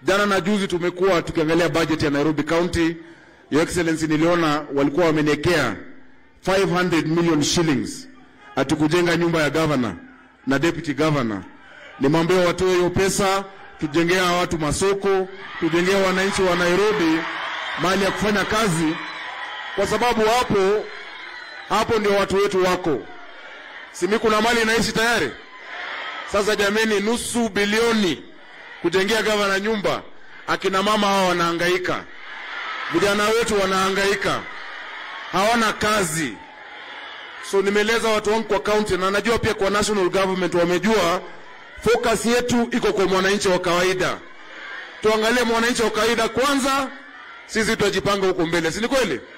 Jana na juzi tumekuwa tukiangalia budget ya Nairobi County. Your Excellency, niliona walikuwa wameniekea 500 million shillings atukujenga nyumba ya governor na deputy governor. Nimwambia watoe hiyo pesa, tujengea watu masoko, tujengea wananchi wa Nairobi mahali ya kufanya kazi, kwa sababu hapo hapo ndio watu wetu wako. Simi kuna mali inaishi tayari. Sasa jameni, nusu bilioni kujengea gavana nyumba, akina mama hawa wanahangaika, vijana wetu wanahangaika, hawana kazi. So nimeeleza watu wangu kwa county na najua pia kwa national government wamejua focus yetu iko kwa mwananchi wa kawaida. Tuangalie mwananchi wa kawaida kwanza, sisi tutajipanga huko mbele, si ni kweli?